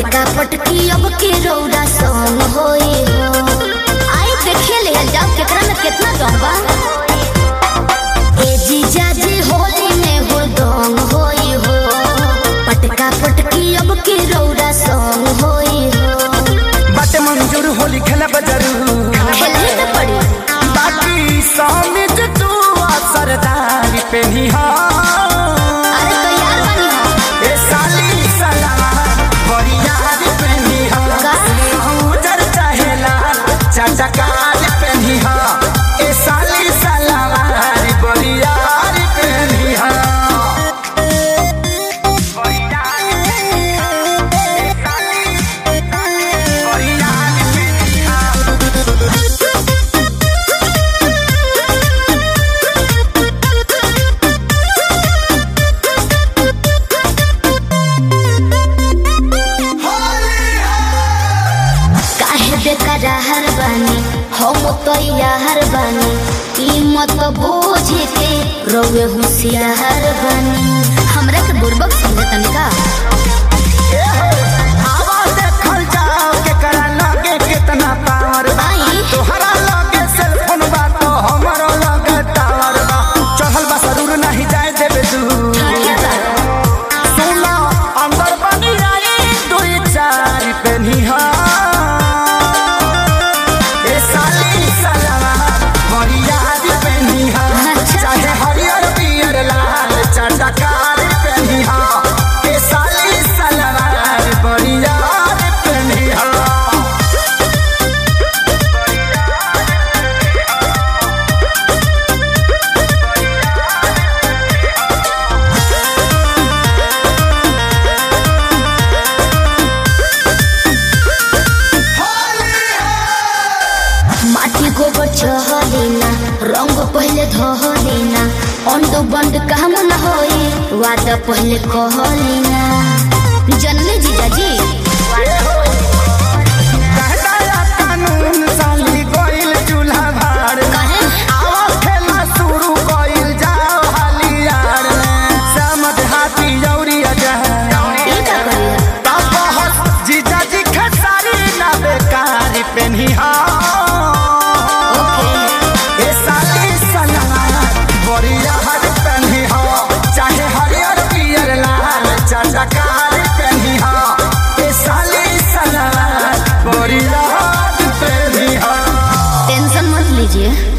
पटका पटकी अब के रौदा संग होई हो आई देखे ले जाओ केकरा में कितना दम बा ए जीजा जी होली में हो दम होई हो पटका पटकी अब के रौदा संग होई हो बाटे मंजूर होली खेला बजरू खेलने तो पड़ी बाकी समित तू सरदारी पे अरे तो यार बनी हो ए साली सलावा बरियार पे का? उजर चाहेला चटकार पे ए साली सलावा बरियार पे काहे बेकरार बानी हम तो यार बानी कीमत बोझ के रोवे होशियार बानी हमरा के बुर्बक समझे तनिका आवा देखल जाओ केकरा लगे कितना पावर बा आई तोहरा लगे सेलफोन बा तो हमरो लगे टावर बा चढ़ल बा जरूर नहीं जाए देबे दूर ठीक बा सुनो अंदर बनी आई दुई चार पे निहा ए साली सलावा हरियार पे निहा अच्छा। चाहे हरियर पियर लाल चटकार पे निहा ए साली सलावा हरियार पे निहा माटी गोबर चहलेना रंग पहले धहलेना अंड बंड काम न होई वादा पहले कहलेना जनले जीजा जी कहदाया कानून साली गोइल चूल्हा भाड़ कहे आवा खेला शुरू गोइल जाओ हालियार में समझ हाथी जौरी अजह ई का करिया तब बहुत जीजा जी खेसारी ना बेकारी पेन्ही ओके ए साली सलाना बड़िया हर पेन्ही चाहे हरियर पियर लाल चटकार पेन्ही ए साली सलाना बड़िया हर पेन्ही टेंशन मत लीजिए